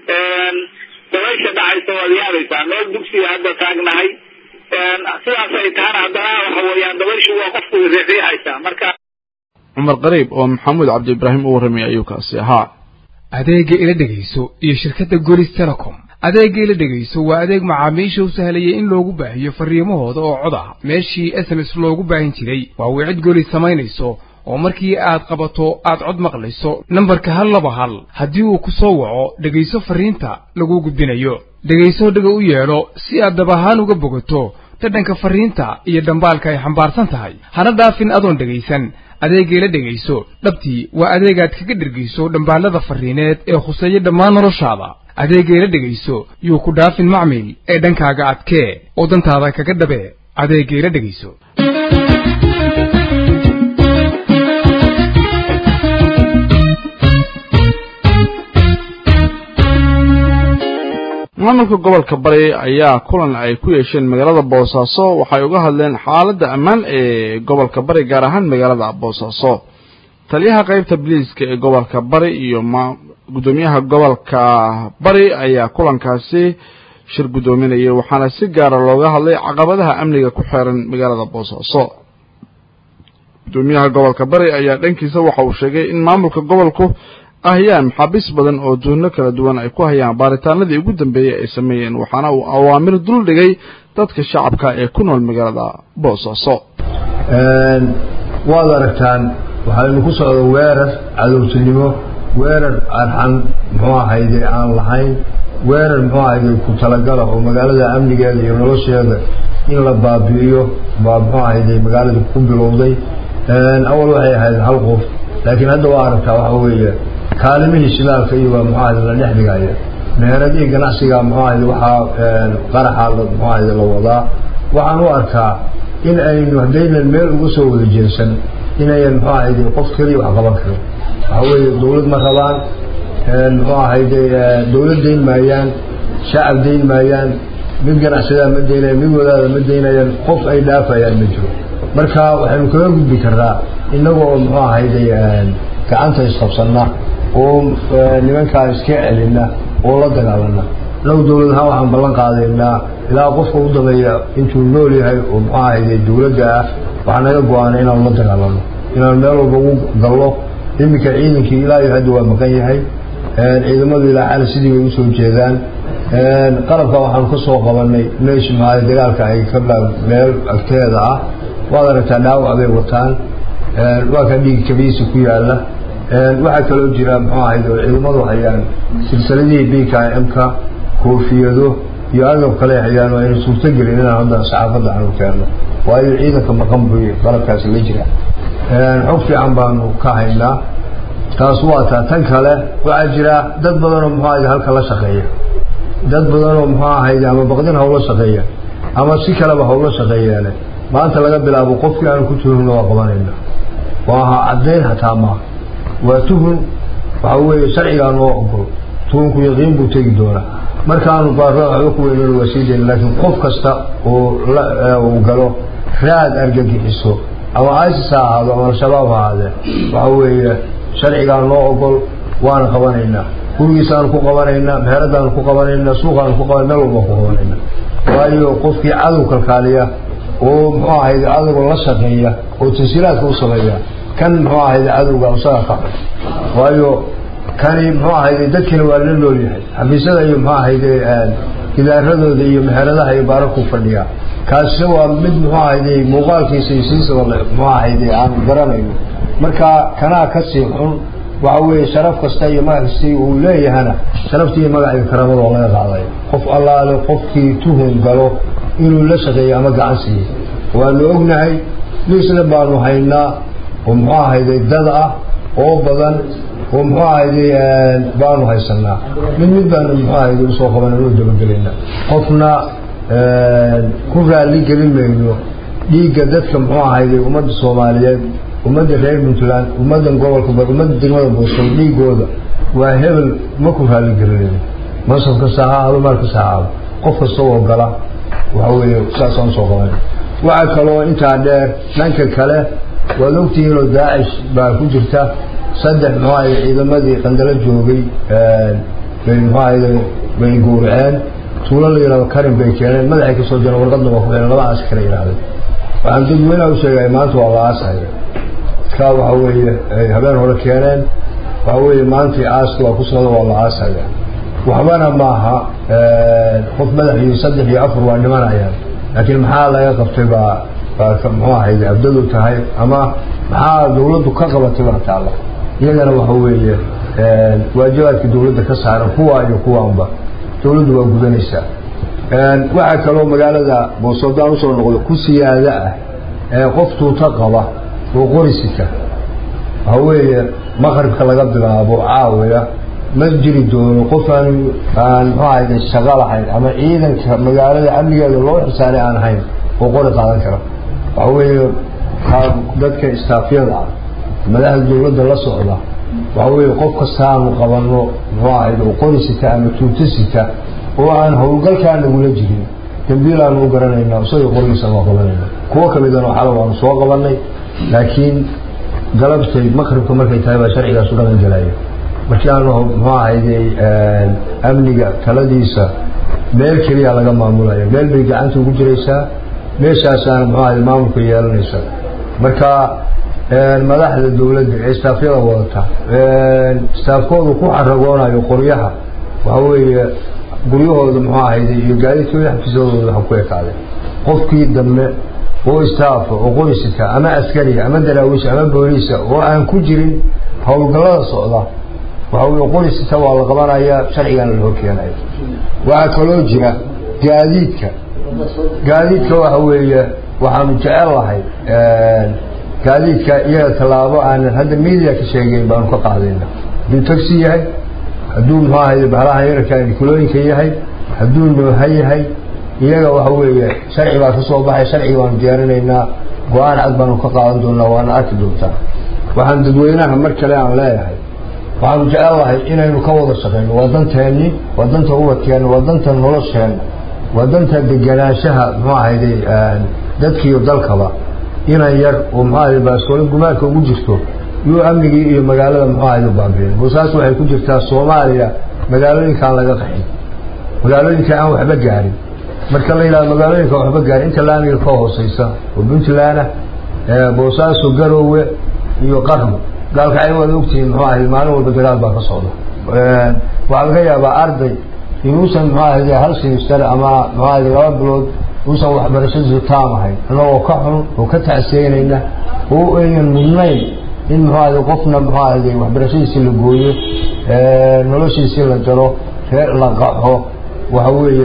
dabaysha dhacaysa waad yaabaysaa meel dugsiga hadda taagnahay sidaas ay tahana haddana waxa weeyaan dabayshu waa qofku riixriixaysaa marka cumar qariib oo maxamuud cabdi ibraahim u warramay ayuu kaasi ahaa adeegga ila dhegayso iyo shirkadda golis telecom adeegga ila dhegayso waa adeeg macaamiisha u sahlayay in loogu baahiyo farriimahooda oo cod ah meeshii s m s loogu baahin jiray waa wicid golis samaynayso oo markii aad qabato aad cod maqlayso nambarka hal laba hal haddii uu ku soo waco dhegayso farriinta laguu gudbinayo dhegayso dhega u yeedho si aad dab ahaan uga bogato dhadhanka farriinta iyo dhambaalka ay xambaarsan tahay hana dhaafin adoon dhegaysan adeegayla dhegayso dhabtii waa adeegaad kaga dhergayso dhambaallada farriineed ee khuseeya dhammaan noloshaada adeegayla dhegayso yuu ku dhaafin macmil ee dhankaaga adkee oo dantaada kaga dhabe adeegayla dhegayso maamulka gobolka bari ayaa kulan ay ku yeesheen magaalada boosaaso waxay uga hadleen xaaladda ammaan ee gobolka bari gaar ahaan magaalada boosaaso taliyaha qaybta biliiska ee gobolka bari iyo guddoomiyaha gobolka bari ayaa kulankaasi shir guddoominayay waxaana si gaara looga hadlay caqabadaha amniga ku xeeran magaalada boosaaso guddoomiyaha gobolka bari ayaa dhankiisa waxa uu sheegay in maamulka gobolku ahayaan maxaabiis badan oo duuno kala duwan ay ku hayaan baaritaanadii ugu dambeeyey ay sameeyeen waxaana uu awaamir dul dhigay dadka shacabka ee ku nool magaalada boosaaso waad aragtaan waxaynu ku socdo weerar cadowtinimo weerar arxan muxuu ahayde aan lahayn weerar muxuu ahayde ku talagala oo magaalada amnigeeda iyo nolosheeda in la baabi'iyo baa muxuu ahayde magaalada ku bilowday awal waxay ahayd hal qof laakiin hadda waa aragtaa waxa weeye kaalimihii shidaalka iyo waa muxuu ahayde la dhex dhigaya meheradihii ganacsiga muxuu ahayde waxaa qaraxa muxuu ahayde la wadaa waxaan u arkaa in aynu haddaynan meel uga soo wada jeesan inayan muxuu ahayde qof keliya wax qaban karin waxa weeye dawlad ma rabaan muxuu ahayde dawlad dayn maayaan shacab dayn maayaan mid ganacsadaa ma daynayan mid wadaada ma daynayaan qof ay dhaafayaan ma jiro marka waxaynu kaga gudbi karnaa innaga oo muxuu ahayde gacanta isqabsanna oo nimankaa iska celina oo la dagaalana inagu dawlad ahaan waxaan ballan qaadaynaa ilaa qofka u dabeeya intuu nool yahay oo muxuu ahayde dawladda ah waxaa naga go-aana inaanu la dagaalano inaanu meel walba ugu gallo iminka ciidankii ilaa iyo hadda waa maqan yahay ciidamadu ilaa xali sidii bay usoo jeedaan qalabka waxaanu ka soo qabanay meesha maaa dagaalka ay ka meel agteeda ah waad aragtaa dhaawac bay wataan waa ka dhiig kabiisi ku yaala waxaa kaloo jira muxuu ahayd oo ciidamadu hayaan silsiladihii b k m-ka koofiyado iyo agab kale hayaan aynu suurtogelin inaan hadda saxaafadda aanu keenno waayo ciidanka maqan buy qalabkaasi la jira xog fiican baanu ka haynaa taas waa taa tan kale waxaa jira dad badanoo muxuu ahayd halka la shaqeeya dad badanoo muxuu ahayd ama baqdin hawla shaqeeya ama si kaleba hawla shaqeeyeene maanta laga bilaabo qofkii aanu ku tuhunna waa qabanayna waaha caddayn hataa maaha waa tuhun waxa weeye sharcigaa noo ogol tuhunku yaqiin buu tegi doonaa markaanu baarada waxba ku weynana waa sii dayna laakiin qof kasta oo uu galo raad argagixiso ama isis ha ahaado ama al-shabaab ha ahaadee waxa weeye sharcigaa noo ogol waana qabanaynaa gurigiisaanu ku qabanaynaa meheradaanu ku qabanaynaa suuqaanu ku qaban meel walbaan ku qabanaynaa waayo qofkii cadow kalkaaliya oo muxuu ahayde cadowga la shaqeeya oo tansiilaadka u sameeya kan muxuu ahayde cadowga isaga ka waayo kani muxuu ahayde dadkina waa la nool yahay xafiisyada iyo muxuu ahayde gidaaradooda iyo meheradaha iyo baararku fadhiyaa kaasi waa mid muxuu ahayde muuqaalkiisa iyo siisaba muxuu ahayde aanu garanayno marka kanaa ka sii xun waxa weeye sharaf kasta iyo magac kastii uu leeyahana sharaftii iyo magac iyo karamada oo laga qaaday qof allaale qofkii tuhun galo inuu la shaqeeyo ama gacan siiyey waanu ognahay liisna baanu haynaa oo muxuu ahayde dad ah oo badan oo muxuu ahayde baanu haysanaa mid mid baanu muxuu ahayde usoo qaban anu dabagelaynaa qofna ku raalli gelin mayno dhiigga dadka muxuu ahayde ummadda soomaaliyeed ummadda reer puntland ummaddan gobolka bar ummadda degmada boosol dhiigooda waa hebel ma ku raalli gelinayno mansab kasta ha ahaado maal kasta ha ahaado qof kasta oo gala waxa weeye saasaan usoo qabanay waxaa kaloo intaa dheer dhanka kale waad ogtihiinoo daacish baa ku jirta saddex muxuu ahayde ciidamadii qandalo joogay bay muxuu ahayde bay gowraceen tuulo la yidhahdo karin bay keeneen madaxay kasoo jireen warqadna waa ku xidhan laba aas kala yidhahdeen waxaan dadweynaha u sheegaya maanta waa la aasaya ka waxa weeye ay habeen hore keeneen waxa weeye maantii aaska waa ku socda waa la aasaya waxbana maaha qof madax iyo saddex iyo afar waa dhimanayaan laakiin maxaa laga qabtay baa baa muxuu ahayde abdadu tahay ama maxaa dawladdu ka qabatay baa taalla iyagana waxa weeye waajibaadka dawladda ka saaran kuwa iyo kuwaanba dawladdu waa gudanaysaa waxaa kaloo magaalada boosodaan usoo noqdo ku siyaada ah ee qof tuuta qaba oo qorisita waxa weeye maqribka laga bilaabo caawiya ma jiri doono qof aan aan muxuu ahayde shaqo lahayn ama ciidanka magaalada amnigeeda loo xisaaray aan ahayn oo qori qaadan kara waxa weeye dadka istaafyada ah madaxda dawladda la socda waxa weeye qof kasta aanu qabanno muxuu ahayde oo qori sita ama tuuto sita oo aan howlgalkaa nagula jirin dambiil aanu u garanaynaa isaga qorigiisaan waa qabanayna kuwo kamidana xala waanu soo qabanay laakiin galabtay maqribka markay tahay baa sharcigaasu dhaqan gelaya markii aanu muxuu ahayday amniga taladiisa meel keliya laga maamulaya meel bay gacanta ugu jiraysaa meeshaasaana muxuu ahayday maamulka yeelanaysa marka madaxda dawladda ee istaafyada wadata istaafkoodu ku xaragoonayo qoryaha waxa weeye guryahooda muxuu ahayday iyo gaadiidkooda xafiisyadooda waxa ku ekaaday qofkii dambe oo istaafa oo qoysita ama askariya ama daraawiisha ama booliisa oo aan ku jirin howlgallada socda waxa weye qoysita waa la qabanayaa sharcigana la horkeenaya waxaa kaloo jira gaadiidka gaadiidka waxa weeye waxaanu jecel lahay gaadiidka iyaga tallaabo aanan hadda media ka sheegeyn baanu ka qaadayna hadduu taxi yahay hadduu muxuu ahaye bahalaha yararka nikulooyinka yahay hadduu nooha yahay iyaga waxa weeye sharci baa ka soo baxay sharcigi baanu diyaarinaynaa go-aan cad baanu ka qaadan doonaa waana arki doontaa waxaan dadweynaha mar kale aan leeyahay waxaanu jecel lahay inaynu ka wada shaqeyno waa danteennii waa danta ubadkeenna waa danta nolosheenna waa danta deganaanshaha muxuu ahayday dadkiiyo dalkaba inan yar oo muxuu ahayday baaskoole gumaadka ugu jirto iyo amnigii iyo magaalada muxuu ahayday baabiin boosaas waxay ku jirtaa soomaaliya magaalooyinkaan laga qaxin magaalooyinka aan waxba gaarin marka la yidhahdo magaalooyinka waxba gaarin inta laamiga ka hooseysa oo puntlandah boosaaso garoowe iyo qarno gaalkacay waad ogtihiin muxuu ahayd maalin walba dagaal baa ka socda waxaa laga yaabaa arday inuusan muxuu ahayd hal simister ama muxuu ahayd laba bilood uusan waxbarashadiisu taam ahayn annagoo ka xun oo ka tacsiyeynayna oo aynan mudnayn in muxuu ahayd qofna muxuu ahayd waxbarashadiisi la gooyo noloshiisii la jaro reer la qaxo waxa weeye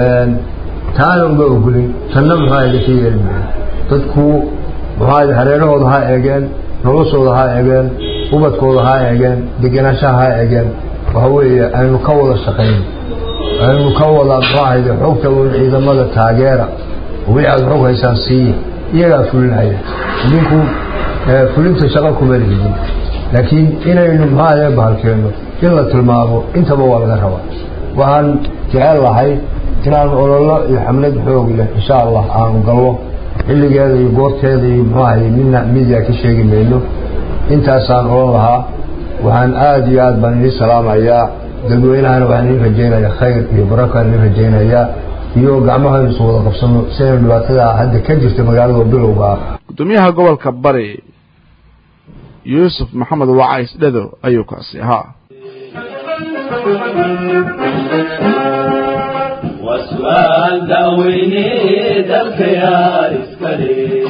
taana uma ogolin tanna muxuu ahayd ka yeeli maayo dadku muxuu ahayd hareerahooda ha eegeen noloshooda ha eegeen ubadkooda ha eegeen degenaanshaha ha eegeen waxa weeye aynu ka wada shaqayn aynu ka wada muxuu ahayde xogta ciidamada taageera wixii aad xog haysaan siiya iyagaa fulinhaya idinku fulinta shaqo kuma lihidin laakiin inaynu muxuu ahayde bahalkeenno in la tilmaamo intaba waa laga rabaa waxaan jecel lahay inaan ololo iyo xamlad xoog leh insha allah aanu gallo xilligeeda iyo goorteeda iyo muxuu ahay midna media ka sheegi mayno intaasaan odhan lahaa waxaan aada iyo aad baan idin salaamayaa dadweynahana waxaan idin rajaynayaa khayr iyo barakaan idin rajaynayaa iyo gacmahaynu isu wada qabsano si aynu dhibaatada hadda ka jirta magaalada bilowga ah gudoomiyaha gobolka bari yuusuf maxamed wacays dhado ayuu kaasi ahaa وسؤال داويني دلك يا إسكالي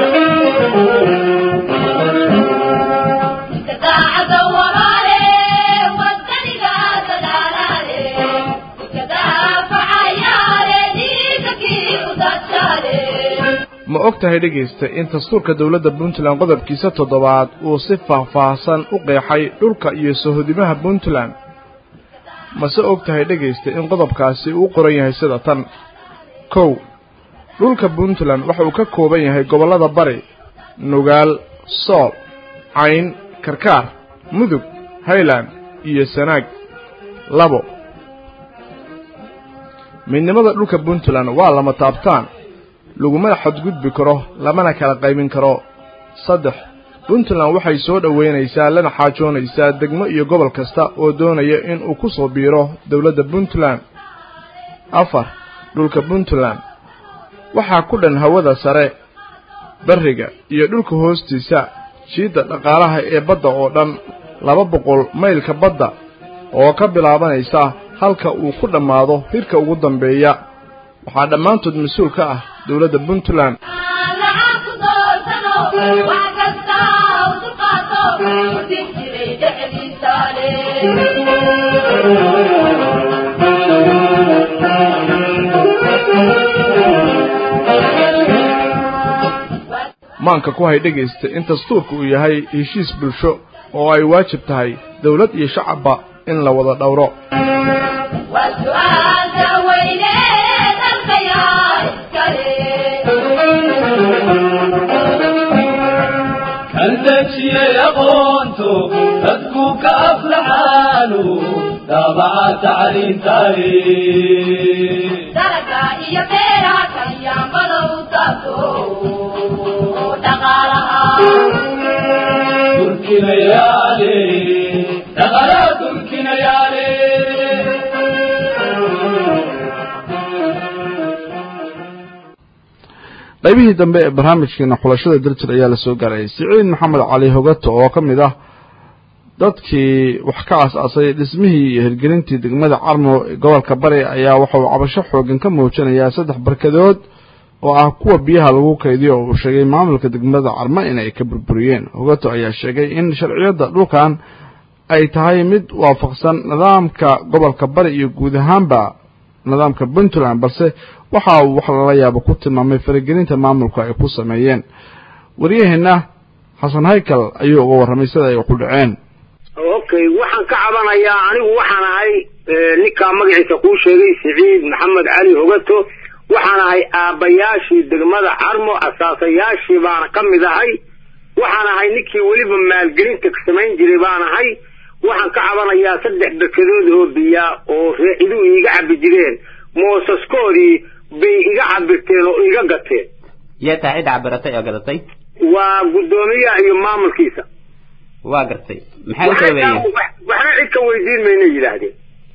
ma og tahay dhegaysta in dastuurka dowladda puntland qodobkiisa toddobaad uu si faahfaahsan u qeexay dhulka iyo sohodimaha puntland mase og tahay dhegaysta in qodobkaasi uu qoran yahay sida tan kow dhulka puntland waxa uu ka kooban yahay gobollada bari nugaal sool cayn karkaar mudug highland iyo sanaag labo midnimada dhulka puntland waa lama taabtaan lagumana xadgudbi karo lamana kala qaybin karo saddex puntland waxay soo dhoweynaysaa lana xaajoonaysaa degmo iyo gobol kasta oo doonaya in uu ku soo biiro dowladda puntland afar dhulka puntland waxaa ku dhan hawada sare barriga iyo dhulka hoostiisa jiidda dhaqaalaha ee badda oo dhan laba boqol maylka badda oo ka bilaabanaysa halka uu ku dhammaado hirka ugu dambeeya waxaa dhammaantood mas-uul ka ah dowladda puntland maanka ku hay dhegaysta in dastuurka uu yahay heshiis bulsho oo ay waajib tahay dowlad iyo shacabba in la wada dhowro كالدجي يقونتو تدكو كأفلحانو دابع تعليم تاريخ درجة إيا بيرا كيا ملو تاكو دقالها تركي ليالي دخلات الكنيالي qaybihii dambe ee barnaamijkeena xulashada daljir ayaa lasoo gaarayay siciid maxamed cali hogato oo ka mid ah dadkii wax ka aas-aasay dhismihii iyo hirgelintii degmada carmo gobolka bari ayaa waxa uu cabasho xoogan ka muujinayaa saddex barkadood oo ah kuwa biyaha lagu kaydiyo oo uu sheegay maamulka degmada carmo inay ka burburiyeen hogato ayaa sheegay in sharciyadda dhulkan ay tahay mid waafaqsan nidaamka gobolka bari iyo guud ahaanba nidaamka puntland balse waxa uu wax lala yaabo ku tilmaamay faragelinta maamulku ay ku sameeyeen waryaheena xasan haykal ayuu uga warramay sida ay ku dhaceen okay waxaan ka cabanayaa anigu waxaan ahay ninkaa magaciisa kuu sheegay siciid maxamed cali hogato waxaan ahay aabbayaashii degmada carmo asaasayaashii baana ka mid ahay waxaan ahay ninkii weliba maalgelinta samayn jiray baan ahay waxaan ka cabanayaa saddex berkadood oo biyaa oo reeciduhu iiga cabi jireen moosaskoodii bay iga cabirteen oo iga gateen yaa tahay cid cabiratay oo gadatay waa guddoomiyaha iyo maamulkiisa waa gartay maxay u sababeeyeen waxna cid ka weydiin mayna yidhaahdeen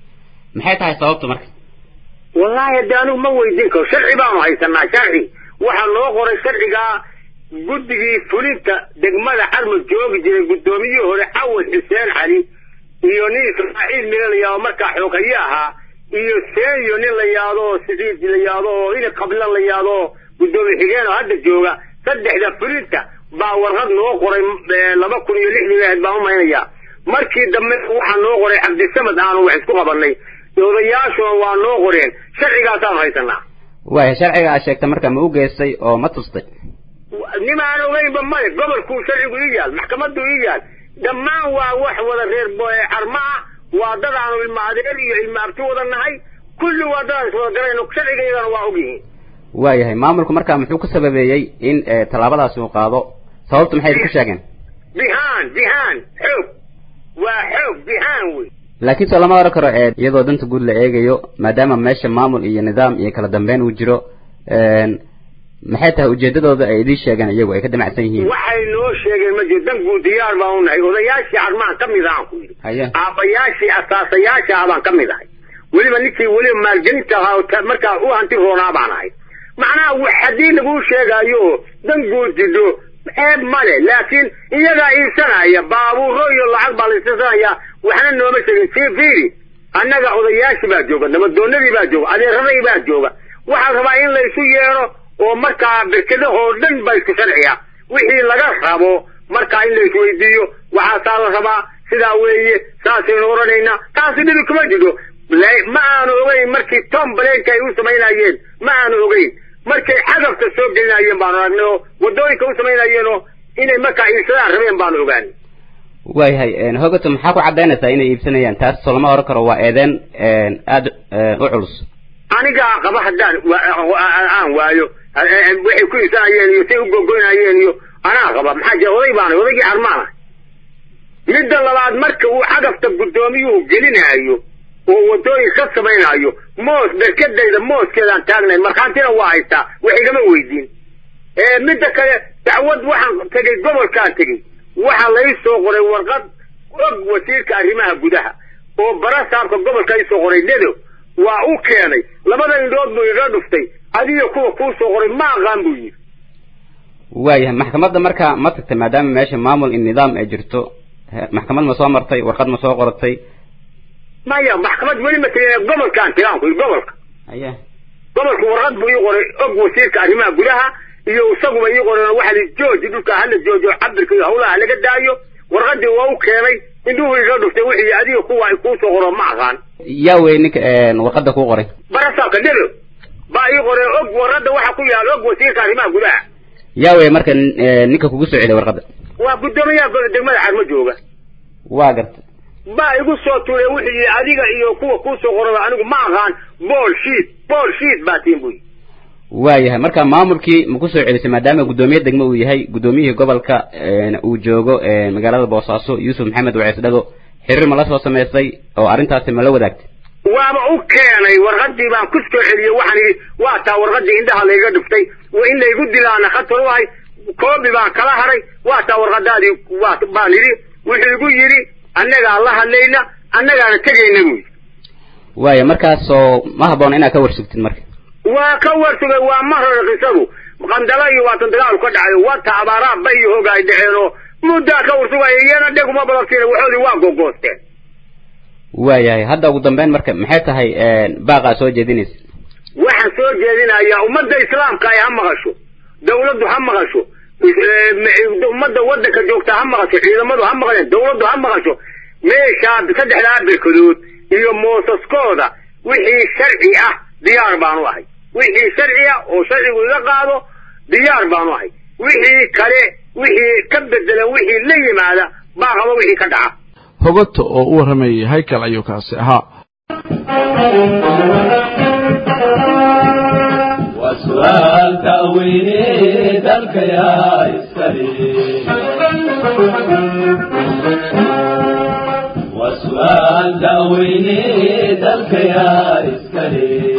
maxay tahay sababtu marka wallaahi hadde anigu ma weydiin karo sharci baanu haysanaa sharci waxaa loo qoray sharcigaa guddigii fulinta degmada carmo joogi jiray guddoomiyihii hore cawad xuseen cali iyo nin ismaaciil mile la yaado markaa xooghaye ahaa iyo seeyo nin la yaado oo siciid la yaado oo ina qabla la yaado oo guddoomiye xigeen oo hadda jooga saddexda fulinta baa warqad noo qoray laba kun iyo lixdii ahayd baan umaynayaa markii dambe waxaa noo qoray cabdisamed aanu wax isku qabanay odayaashuna waa noo qoreen sharcigaasaanu haysanaa waaya sharciga aad sheegtay marka ma u geystay oo ma tustay nimaan ogeynba male gobolkuu sharcigu ii yaal maxkamaddu ii yaal dhammaan waa wax wada reer carma ah waa dad aanu ilma adeer iyo ilma abti wada nahay kulli waa dad aan iswada garayno sharcigaydana waa ogyihiin waayahay maamulku marka muxuu ku sababeeyey in tallaabadaasi uu qaado sababtu maxay ku sheegeen bihaan bihaan xoog waa xoog bihaan wey laakiin soo lama oran karo iyadoo danta guud la eegayo maadaama meesha maamul iyo nidaam iyo kala dambeyn uu jiro maxay tahay ujeedadooda ay idiin sheegeen iyagu ay ka damacsan yihiin waxay noo sheegeen ma jiro dan guud diyaar baan unahay odayaashii carmaan ka mid ahaan ku yidhi haya aabbayaashii asaasayaasha ah baan ka mid ahay weliba ninkii weliba maalgelinta ahaa markaa u hanti roonaa baan ahay macnaha haddii laguu sheegaayo dan guud jidho ceeb male laakiin iyagaa iibsanaya baabuuro iyo lacag baa la iibsanaya waxna nooma sheegin sii fiiri annaga odayaashii baa jooga nabadoonadii baa jooga adeeradii baa jooga waxaa rabaa in laysu yeedho oo markaa berkedahoo dhan ba isku sharciya wixii laga rabo markaa in laisweydiiyo waxaasaa la rabaa sidaa weeye saasaynu odhanaynaa taasi dhibi kuma jidho ma aanu ogeyn markii tom baleenka ay u samaynayeen ma aanu ogeyn markay cagafta soo gelinayeen baanu aragnay oo waddooyinka u samaynayeen oo inay markaa iibsadaan rabeen baanu ogaanay waayahay hogato maxaa ku caddaynaysaa inay iibsanayaan taas soo lama oran karo waa eedeen aada u culus anigaa qaba haddaan aan waayo waxay ku iibsanayeen iyo say u gogoynayeen iyo anaa qaba maxaa jira oday baana odaygii carmaana midda labaad marka uu cagafta guddoomiyuhu gelinaayo oo waddooyin ka samaynayo moos berkedayda mooskeedaan taagnayn markhaantina waa haystaa wax igama weydiin midda kale dacwad waxaan tegey gobolkaan tegey waxaa lai soo qoray warqad og wasiirka arrimaha gudaha oo barasaabka gobolka isoo qoray dedo waa u keenay labada indhood buu iga dhuftay adiga kuwa kuu soo qoray ma aqaan buu yidhi waayahay maxkamadda marka ma tagtay maadaama meesha maamul in nidaam ay jirto maxkamad ma soo martay warqad ma soo qoratay maya maxkamad weli ma tegin gobolkaan tegaan ku gobolka haya gobolka warqad buu ii qoray og wasiirka arrimaha gudaha iyo isaguba ii qoreen waxa li jooji dhulka hala joojo cabirka iyo hawlaha laga daayo warqadii waa u keenay indhuhu iga dhuftay wixii adiga kuwa ay kuu soo qoro ma aqaan yaa wey ninka warqadda kuu qoray barasaabka dhelo baa ii qoreen og warqadda waxa ku yaal og wasiirka arrimaha gudaha yaa wey marka ninka kugu soo celiyay warqadda waa guddoomiyaha degmada carmo jooga waa garta baa igu soo tuuray wixii adiga iyo kuwa kuu soo qoraba anigu ma aqaan bool shiid bool shiid baa tiin buy waayahay marka maamulkii ma ku soo celisay maadaama guddoomiye degmo uu yahay guddoomiyihii gobolka uu joogo magaalada boosaaso yuusuf maxamed wacees dhago xiriir ma la soo samaystay oo arrintaasi ma la wadaagtay waaba u keenay warqadii baan ku soo celiyey waxaan idhi waa taa warqadii indhaha layga dhuftay in laygu dilaana khatar u ahay koobi baan kala haray waa taa warqadaadii waa baan idhi wuxuu igu yidhi annagaa la hadlayna annagaana tegayna buy waaya markaasoo ma habboon inaad ka warsugtid marka waa ka warsugay waa marar qisadu qandala iyo waatan dagaal ka dhacay wata abaaraa bay iyo hogaay dhaceen oo muddaa ka warsugaya iyana dheguma badabtiin waxoodii waa gogoosteen waayahay hadda ugu dambeyn marka maxay tahay baaqaa soo jeedinaysa waxaan soo jeedinayaa ummadda islaamka ay ha maqasho dawladdu ha maqasho ummadda waddanka joogta ha maqasho ciidamadu ha maqasheen dawladdu ha maqasho meeshaa saddexdaa berkadood iyo moosaskooda wixii sharci ah diyaar baanu ahay wixii sharci ah oo sharcigu iga qaado diyaar baanu ahay wixii kale wixii ka bedelan wixii la yimaada baaqaba wixii ka dhaca hogato oo u warramayay haykal ayuu kaasi ahaa وسؤال تأويل ذلك يا إسكالي وسؤال تأويل ذلك يا إسكالي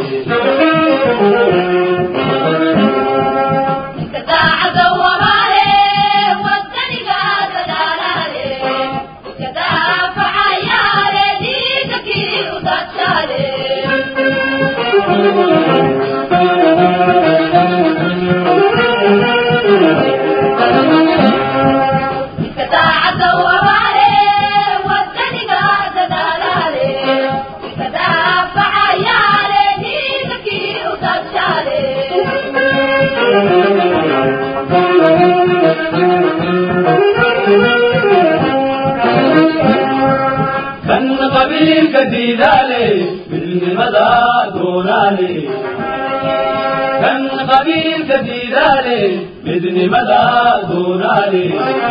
كان قبيل كديدالي بالمدى دونالي كان قبيل كديدالي بإذن مدى دونالي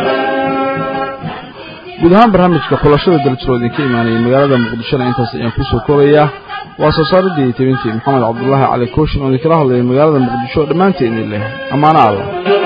guud ahaan barnaamijka xulashada dalajiro idinka imaanayay magaalada muqdishona intaas ayaan kusoo koobayaa waa soo saaridii tebintii maxamed cabdulaahi cali kooshin oo idinkala hadlayay magaalada muqdisho dhammaanteen idin leh ammaano alla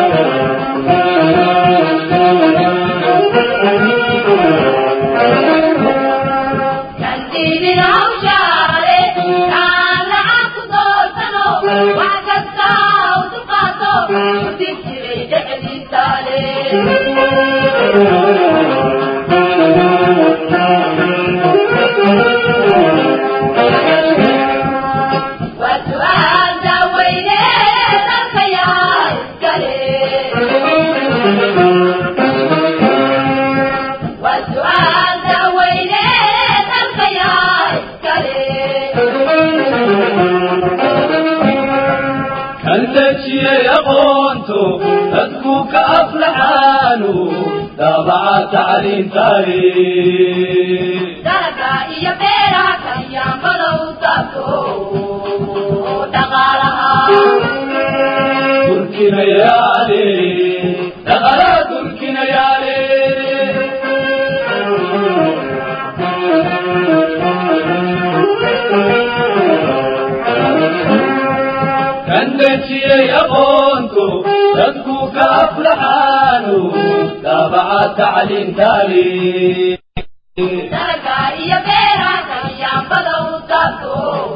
كنتشي يقونتو تدكوك أفلحانو دابع تعليم تاريخ dalaga iyo beeraha kayaanbadow taabto dhaqaalaha تركنا يالي دغلا تركنا يالي كندتي يقونتو تدكوك أفلحانو تابع تعليم تالي dalaga iyo beeraha kayaanbadow taabto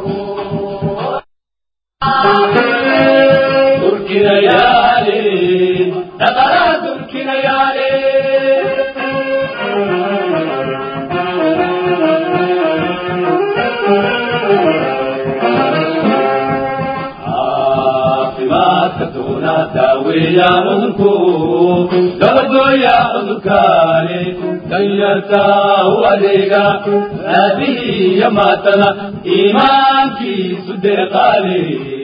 تركنا يالي دغلا تركنا يالي caafimaadka doona daaweeya cudurku gabadhooya cudurkaani danyarta u adeega aabihii iyo maatana iimaankiisu deeqaale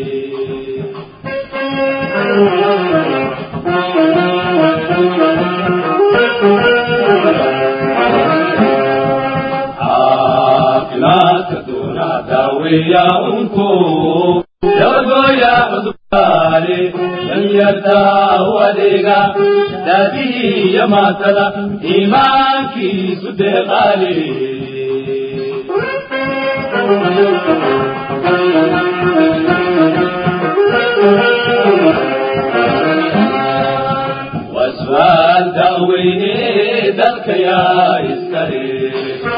caafimaadka doona daaweeya cudurku gabadhooya cudurkaani danyarta u adeega daadihii iyo maatada iimaankiisu deeqaale واسوال داويني ذلك يا إسكالي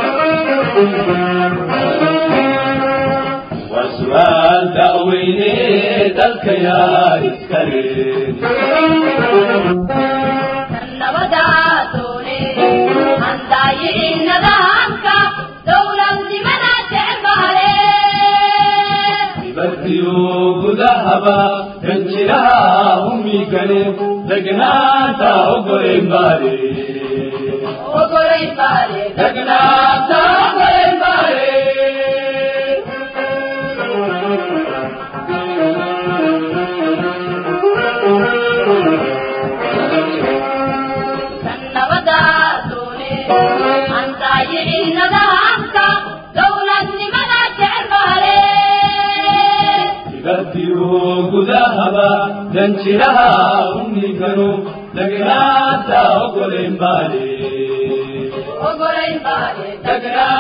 واسوال داويني ذلك يا إسكالي nabada doone handaayici nidaamka dowladnimada jecbale badiyo gudahaba ranjiraha umigale degnaanta ogolen baare ogolay baale degnaanta ogolen baare nabada doone antaayicii nidaamka dowladnimada jecbale badiyo gudahaba ranjiraha umigalo degnaanta ogolen baare ogolay baale degnaanta